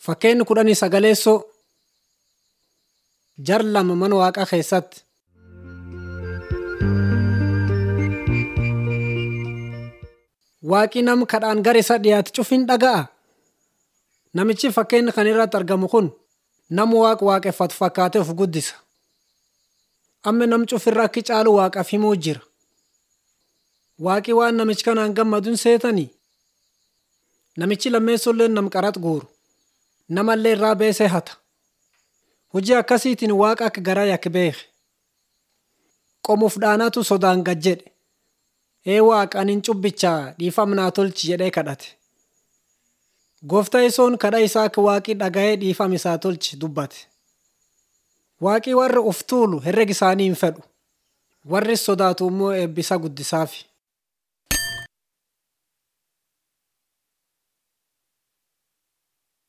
Fakkeenyi kudhanii sagaleessoo jar lama mana waaqaa keessatti. Waaqi nama kadhaan gara isa dhiyaate cufin dhaga'a. Namichi fakkeenya kana irratti argamu kun nama waaqa waaqeffatu fakkaatee of guddisa. Amma nam cufirra akki caalu waaqaaf himuu jira. Waaqi waan namichi kanaan gammaduun seetanii. Namichi lammeessollee nam qarax guuru. Namallee irraa beesee hata. Hojii akkasiitiin waaqa akka garaa yakka beeke. Qomuuf dhaanatu sodaan gad jedhe. Ee waaqa anin cubbichaa dhiifama naa tolchi jedhee kadhate. Gooftaa isoon kadha isaa akka waaqii dhaga'ee dhiifama isaa tolchi dubbate. Waaqii warra of tuulu herrega isaanii hin fedhu. Warri sodaatu immoo eebbisa guddisaaf.